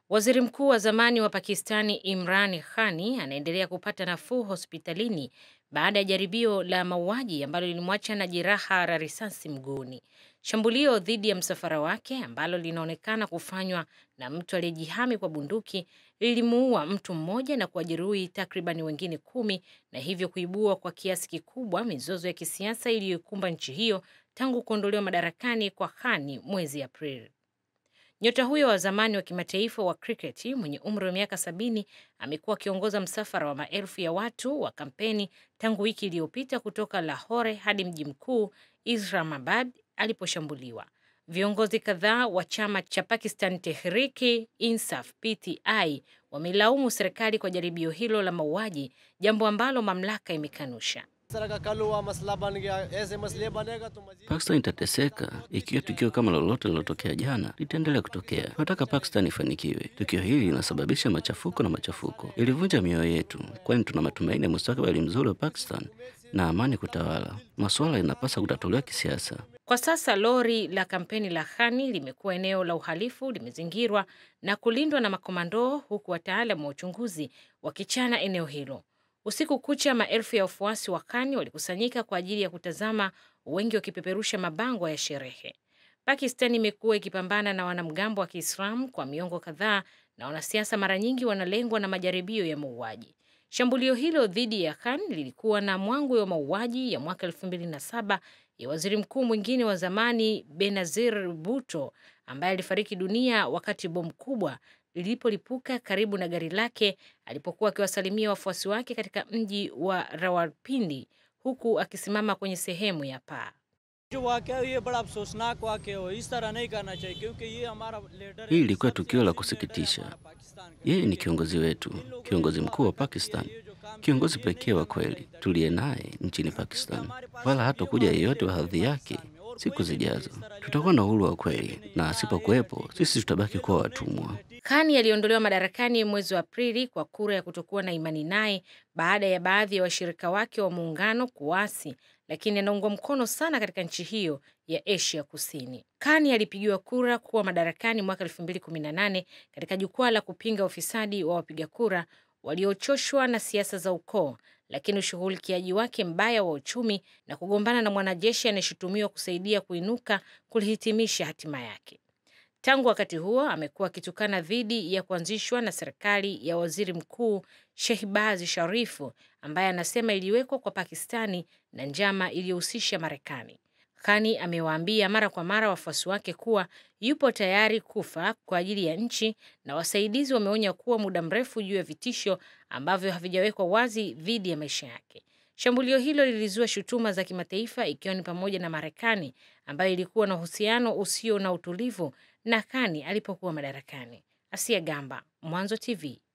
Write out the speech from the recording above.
Waziri mkuu wa zamani wa Pakistani Imran Khani anaendelea kupata nafuu hospitalini baada ya jaribio la mauaji ambalo lilimwacha na jeraha la risasi mguuni. Shambulio dhidi ya msafara wake ambalo linaonekana kufanywa na mtu aliyejihami kwa bunduki lilimuua mtu mmoja na kuwajeruhi takribani wengine kumi na hivyo kuibua kwa kiasi kikubwa mizozo ya kisiasa iliyoikumba nchi hiyo tangu kuondolewa madarakani kwa Khani mwezi Aprili. Nyota huyo wa zamani wa kimataifa wa kriketi mwenye umri wa miaka sabini amekuwa akiongoza msafara wa maelfu ya watu wa kampeni tangu wiki iliyopita kutoka Lahore hadi mji mkuu Islamabad aliposhambuliwa. Viongozi kadhaa wa chama cha Pakistan Tehriki Insaf PTI wamelaumu serikali kwa jaribio hilo la mauaji, jambo ambalo mamlaka imekanusha. Pakistan itateseka ikiwa tukio kama lolote lilotokea jana litaendelea kutokea. Tunataka Pakistan ifanikiwe. Tukio hili linasababisha machafuko na machafuko, ilivunja mioyo yetu, kwani tuna matumaini ya mustakabali mzuri wa Pakistan na amani kutawala. Masuala yanapaswa kutatuliwa kisiasa. Kwa sasa lori la kampeni la Khani limekuwa eneo la uhalifu, limezingirwa na kulindwa na makomando, huku wataalamu wa uchunguzi wakichana eneo hilo. Usiku kucha, maelfu ya wafuasi wa Khani walikusanyika kwa ajili ya kutazama, wengi wakipeperusha mabango ya sherehe. Pakistan imekuwa ikipambana na wanamgambo wa Kiislamu kwa miongo kadhaa, na wanasiasa mara nyingi wanalengwa na majaribio ya mauaji. Shambulio hilo dhidi ya Khan lilikuwa na mwangwi wa mauaji ya mwaka 2007 ya waziri mkuu mwingine wa zamani Benazir Bhutto ambaye alifariki dunia wakati bomu kubwa lilipolipuka karibu na gari lake alipokuwa akiwasalimia wafuasi wake katika mji wa Rawalpindi huku akisimama kwenye sehemu ya paa. Hii ilikuwa tukio la kusikitisha. Yeye ni kiongozi wetu, kiongozi mkuu wa Pakistan, kiongozi pekee wa kweli tuliye naye nchini Pakistan, wala hatakuja yeyote wa hadhi yake. Siku zijazo tutakuwa na uhuru wa kweli, na asipokuwepo sisi tutabaki kuwa watumwa. Kani aliondolewa madarakani mwezi wa Aprili kwa kura ya kutokuwa na imani naye baada ya baadhi ya washirika wake wa muungano kuasi, lakini anaungwa mkono sana katika nchi hiyo ya Asia Kusini. Kani alipigiwa kura kuwa madarakani mwaka 2018 katika jukwaa la kupinga ufisadi wa wapiga kura waliochoshwa na siasa za ukoo, lakini ushughulikiaji wake mbaya wa uchumi na kugombana na mwanajeshi anayeshutumiwa kusaidia kuinuka kulihitimisha hatima yake. Tangu wakati huo amekuwa akitukana dhidi ya kuanzishwa na serikali ya waziri mkuu Shehbaz Sharifu ambaye anasema iliwekwa kwa Pakistani na njama iliyohusisha Marekani. Khani amewaambia mara kwa mara wafuasi wake kuwa yupo tayari kufa kwa ajili ya nchi, na wasaidizi wameonya kuwa muda mrefu juu ya vitisho ambavyo havijawekwa wazi dhidi ya maisha yake. Shambulio hilo lilizua shutuma za kimataifa ikiwa ni pamoja na Marekani ambayo ilikuwa na uhusiano usio na utulivu na Khani alipokuwa madarakani. Asia Gamba, Mwanzo TV.